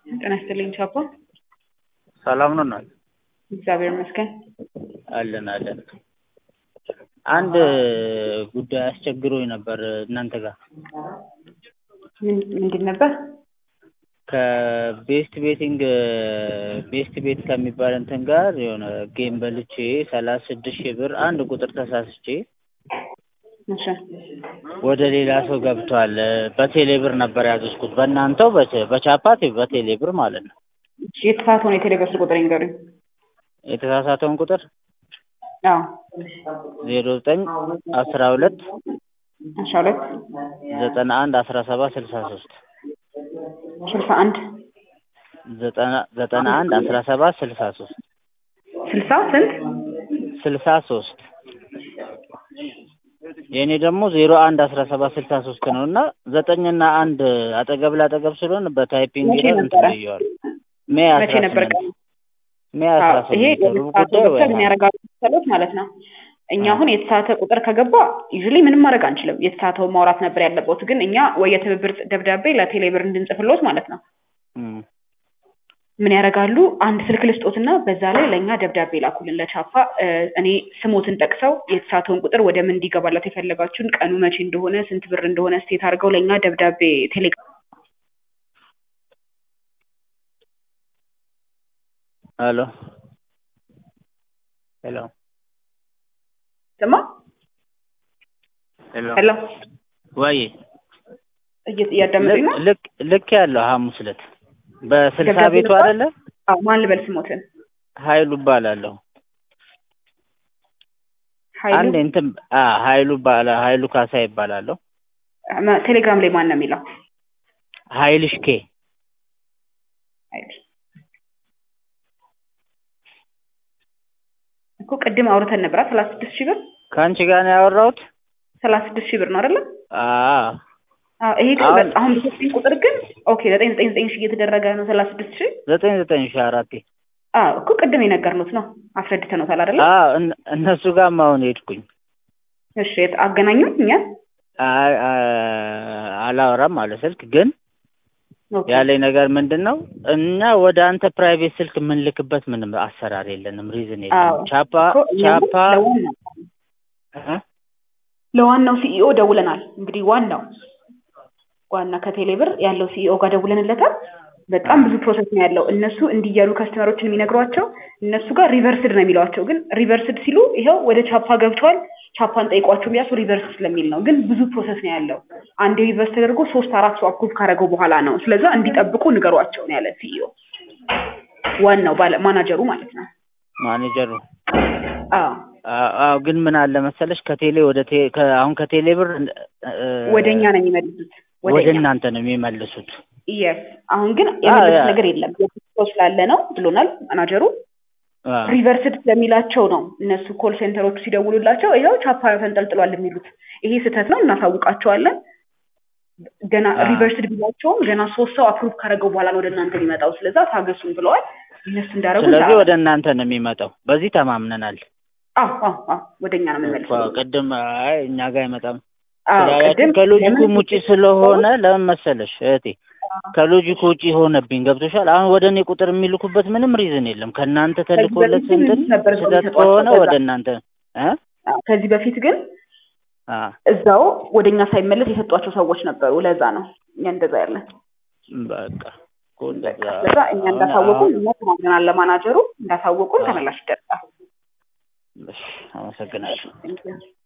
ጤና ይስጥልኝ ቻፓ። ሰላም ነው እናት? እግዚአብሔር ይመስገን። አለን አለን። አንድ ጉዳይ አስቸግሮኝ ነበር እናንተ ጋር ምን- ምንድን ነበር? ከቤስት ቤቲንግ ቤስት ቤት ከሚባል እንትን ጋር የሆነ ጌም በልቼ ሰላሳ ስድስት ሺህ ብር አንድ ቁጥር ተሳስቼ እሺ ወደ ሌላ ሰው ገብቷል። በቴሌ ብር ነበር ያዘዝኩት በእናንተው በ- በቻፓት በቴሌ ብር ማለት ነው። እሺ፣ የተሳሳተውን የቴሌብር ቁጥር ይንገሩኝ። የተሳሳተውን ቁጥር አዎ ዜሮ ዘጠኝ አስራ ሁለት አስራ ሁለት ዘጠና አንድ አስራ ሰባት ስልሳ ሶስት ስልሳ አንድ ዘጠና ዘጠና አንድ አስራ ሰባት ስልሳ ሶስት ስልሳ ስንት ስልሳ ሶስት የእኔ ደግሞ ዜሮ አንድ አስራ ሰባት ስልሳ ሶስት ነው እና ዘጠኝና አንድ አጠገብ ላጠገብ ስለሆነ በታይፒንግ መቼ ይላል እንትን ነበረ? ብየዋል። ሜይ መቼ አስራ ነበር ስምንት ቀኑ? ሜይ አስራ አዎ፣ ይሄ ስምንት ሩብ የተሳሳተ ጉዳይ ወይ ቁጥር ምን ያደርጋሉ መሰሎት ማለት ነው። እኛ አሁን የተሳሳተ ቁጥር ከገባ ዩዥሊ ምንም ማድረግ አንችልም። የተሳሳተውን ማውራት ነበር ያለበት። ግን እኛ ወይ የትብብር ደብዳቤ ለቴሌብር እንድንጽፍሎት ማለት ነው እም፣ ምን ያደርጋሉ? አንድ ስልክ ልስጦትና በዛ ላይ ለእኛ ደብዳቤ ላኩልን ለቻፓ። እ፣ እኔ ስሞትን ጠቅሰው የተሳተውን ቁጥር ወደ ምን እንዲገባላት የፈለጋችሁን ቀኑ መቼ እንደሆነ ስንት ብር እንደሆነ ስቴት አድርገው ለእኛ ደብዳቤ ቴሌግራም ሄሎ ሄሎ ስማ ሄሎ ሄሎ ወይ እየ- እያዳመጡኝ ነው? ልክ ልክ ያለው ሐሙስ ዕለት በስልሳ ደብዳቤ ቤቱ ልኳል? አይደለ አዎ፣ ማን ልበል ስሞትን? ኃይሉ እባላለሁ። ኃይሉ አንድ እንትን አ ኃይሉ ባላ ኃይሉ ካሳ ይባላለሁ። ማ- ቴሌግራም ላይ ማን ነው የሚለው? ኃይልሽ ኬ ኃይሉ እኮ ቅድም አውርተን ነበራ ሰላሳ ስድስት ሺህ ብር ከአንቺ ጋር ነው ያወራሁት። ሰላሳ ስድስት ሺህ ብር ነው አይደለ? አ አዎ፣ ይሄ ግን አሁን- በ- አሁን በሰጠኝ ቁጥር ግን ኦኬ ዘጠኝ ዘጠኝ ዘጠኝ ሺህ እየተደረገ ነው ሰላሳ ስድስት ሺህ ዘጠኝ ዘጠኝ ሺህ አራቴ አዎ እኮ ቅድም የነገርኑት ነው አስረድተነውታል አይደለ? አ እነ- እነሱ ጋር አሁን ሄድኩኝ። እሺ የት- አገናኙን እኛ አይ አ- አላወራም አለ ስልክ ግን ኦኬ። ያለኝ ነገር ምንድን ነው እኛ ወደ አንተ ፕራይቬት ስልክ የምንልክበት ምንም አሰራር የለንም፣ ሪዝን አዎ የለንም። ቻፓ እኮ እኛም ቻፓ ለዋናው እ? ለዋናው ሲኢኦ ደውለናል። እንግዲህ ዋናው ዋና ከቴሌ ብር ያለው ሲኢኦ ጋር ደውለንለታል። በጣም ብዙ ፕሮሰስ ነው ያለው። እነሱ እንዲህ እያሉ ከስተመሮችን የሚነግሯቸው እነሱ ጋር ሪቨርስድ ነው የሚሏቸው። ግን ሪቨርስድ ሲሉ ይኸው ወደ ቻፓ ገብቷል፣ ቻፓን ጠይቋቸው ቢያሱ ሪቨርስ ስለሚል ነው። ግን ብዙ ፕሮሰስ ነው ያለው። አንድ ሪቨርስ ተደርጎ ሶስት አራት ሰው አፕሩቭ ካደረገው በኋላ ነው። ስለዛ እንዲጠብቁ ንገሯቸው ነው ያለ ሲኢኦ ዋናው ባለ ማናጀሩ ማለት ነው። ማኔጀሩ አዎ አ- አዎ ግን ምን አለ መሰለሽ ከቴሌ ወደ ቴ ከ- አሁን ከቴሌ ብር እ፣ ወደ እኛ ነው የሚመልሱት ወደ ወደ እኛ እናንተ ነው የሚመልሱት። የስ አሁን ግን የመለሱት ያ- ነገር የለም ሰው ስላለ ነው ብሎናል ማናጀሩ። አ፣ ሪቨርስድ ስለሚላቸው ነው እነሱ ኮል ሴንተሮቹ ሲደውሉላቸው ይኸው ቻፓ ተንጠልጥሏል የሚሉት። ይሄ ስህተት ነው፣ እናሳውቃቸዋለን። ገና አ። ሪቨርስድ ቢላቸውም ገና ሶስት ሰው አፕሩቭ ካደረገው በኋላ ነው ወደ እናንተ የሚመጣው። ስለዛ ታገሱን ብለዋል። እነሱ እንዳደረጉ ስለዚህ ወደ እናንተ ነው የሚመጣው። በዚህ ተማምነናል። አዎ አዎ አዎ ወደ እኛ ነው እኮ የምንመልሰው። ቅድም አይ እኛ ጋር አይመጣም አዎ ስላላችሁ ቅድም ከሎጂኩም ለምን ውጪ ስለሆነ ለምን መሰለሽ እህቴ ከሎጂኩ ውጪ ሆነብኝ። ገብቶሻል? አሁን ወደ እኔ ቁጥር የሚልኩበት ምንም ሪዝን የለም። ከእናንተ ተልኮለት በፊት እንትን ነበር ሰው ስህተት የሚሰጧቸው ከሆነ ከዛ። ወደ እናንተ እ አዎ፣ ከዚህ በፊት ግን አ እዛው ወደ እኛ ሳይመለስ የሰጧቸው ሰዎች ነበሩ። ለዛ ነው እኛ እንደዛ ያለን። በቃ እኮ እንደዛ ስለዛ እኛ አሁን- እንዳሳወቁን አሁን- እኛ ተማምነናል። ለማናጀሩ እንዳሳወቁን አዎ። ተመላሽ ይደርሳል። እሺ፣ አመሰግናለሁ። Thank you.